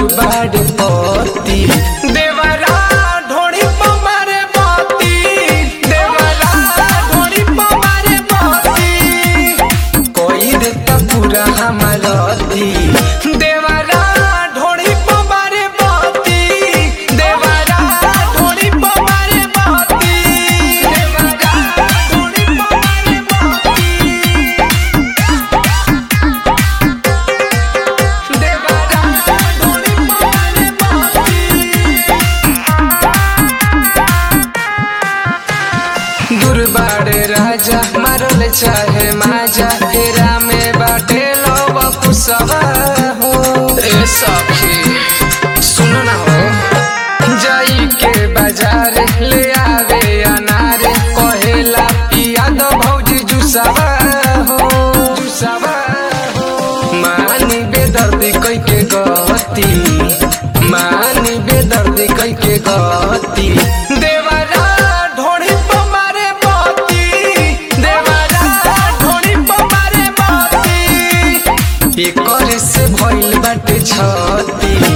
बाड़े पति देवरा ढोड़ी पमारे पति देवरा ढोड़ी पमारे पति कोई देता पूरा हमारती देवरा ढोड़ी पमारे पति देवरा ढोड़ी पमारे पति देवरा ढोड़ी पमारे पति देवरा ढोड़ी पमारे पति दुर्बाड़े राजा मारल चाहे माजा हेरा में बाटे लो कुसवा हो ए सखी सुन ना हो जाई के बाजार ले आवे अनार कहेला पिया दो भौजी जुसावा हो जुसावा हो मानी बेदर्दी कई के गति मानी बेदर्दी कई के गति देवरा ढोड़ी पमारे पति देवरा ढोड़ी पमारे पति एकर से भइल बाटे छती